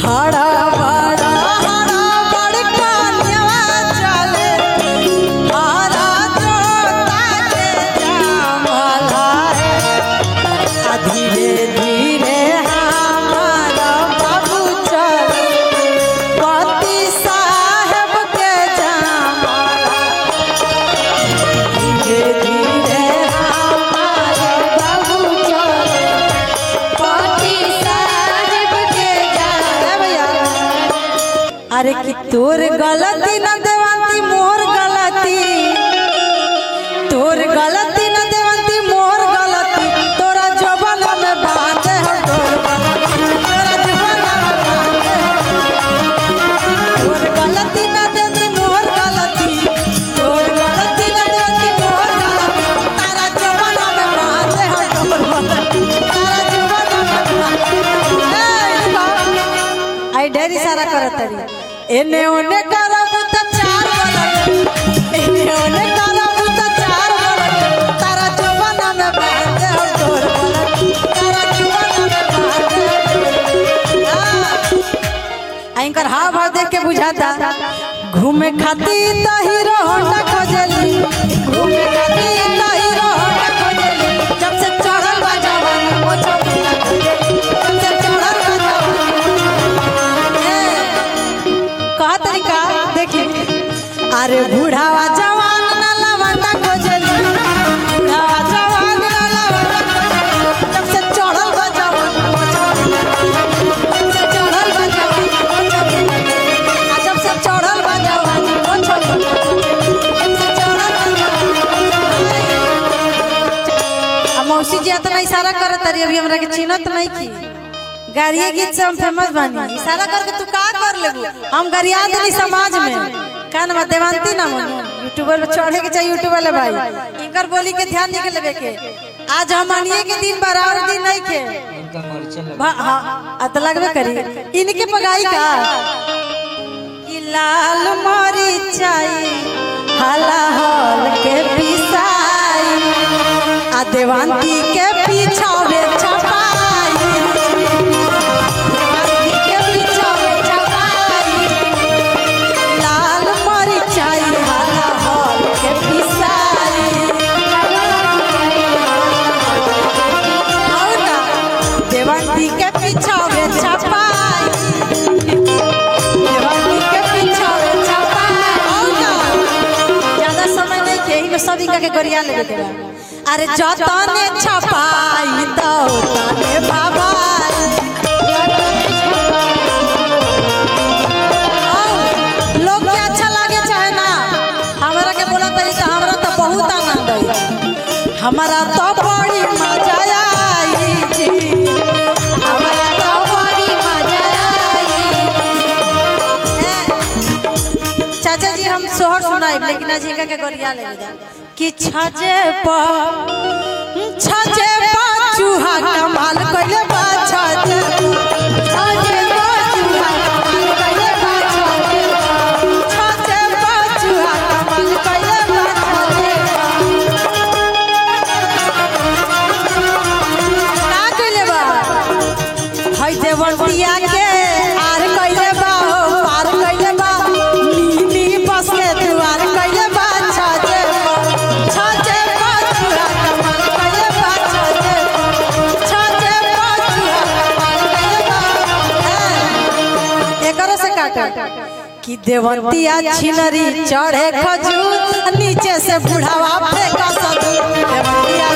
हरा बड़ा हरा बड़ कन्या चले हरा जोता के जामला आ धीरे धीरे हमारा बाबू चले पति साहेब के जामला धीरे धीरे हमारा बाबू चले पति साहेब के ए भैया अरे कि तोर गलती न देवंती मोर गलती तोर गलती न देवंती मोर गलती तोरा जबन में बांधे हो तोर गलती तोरा जबन में बांधे हो तोर गलती न देवंती मोर गलती तोर गलती न देवंती मोर गलती तारा जबन में बांधे हो तोर गलती तारा जबन में बांधे ए बा आई ढेरी सारा करत तरी एने ओने करब त चार गलत एने ओने करब त चार गलत तारा जवाना में बांध दे हो तोर गलत तारा जवाना में बांध दे आइंकर हाव भाव देख के बुझाता घूमे खातिर त हीरो होंडा खोजली घूमे खातिर त हीरो होंडा खोजली जब से चढ़ल बा जवान ओ छोटा खोजली जब से चढ़ल बा जवान कहा तरीका देखी अरे बूढ़ावा जवान ना लवंडा खोजली बूढ़ावा जवान ना लवंडा खोजली जब से चढ़ल बा जवान ओ छोटा जब से चढ़ल बा जवान ओ छोटा आ जब से चढ़ल बा जवान ओ छोटा जब से चढ़ल बा जवान आ मौसी जी इतना इशारा करत तारी अभी हमरा के चिन्हत नहीं की गाड़िए गीत से हम फेमस बानी इशारा करके तू का कर लेबू हम गरिया देनी समाज में का नाम है? देवांती नाम है यूट्यूबर पे चढ़े के चाहिए यूट्यूबर ले भाई इनकर बोली के ध्यान नहीं के लेबे के आज हम अनिए के दिन बराबर दिन नहीं के भा- हाँ आ तो लगबे करी इनके पगाई का कि लाल मरी चाई हला हल के पिसाई आ देवांती के पीछावे छपाई देवांती के पीछावे छपाई लाल मरिचाई हला हल के पिसाई और का देवांती के पीछावे छपाई देवांती के पीछावे छपाई और का ज्यादा समय नहीं के इनमें सब इनका के गोरिया लेवे के बा अरे जतने छपाई तो तने बाबाई और लोग के अच्छा लागे चाहे ना हमरा के बोला तरी तो हमरा तो बहुत आनंद आई हमारा तो बड़ी मजा आई जी हमारा तो बड़ी मजा आई ए, चाचा जी हम सोहर सुनाई लेकिन आज इनका के गोरिया ले जा कि छजे पर छजे पर चूहा कमाल कइले बा छजे छजे पर चूहा कमाल कइले बा छजे छजे पर चूहा कमाल कइले बा छजे का कइले बा हई देवंतिया के आर कइले बा हो पार कइले बा नीली बस के दुआर कइले बा छजे छजे पाछुआ कमाल कइले बा छजे छजे पाछुआ कमाल कइले बा ए, एकरो से काट कि देवंतिया छिनरी चढ़े खजूर नीचे से बुढ़ावा फेंका सदूर देवंतिया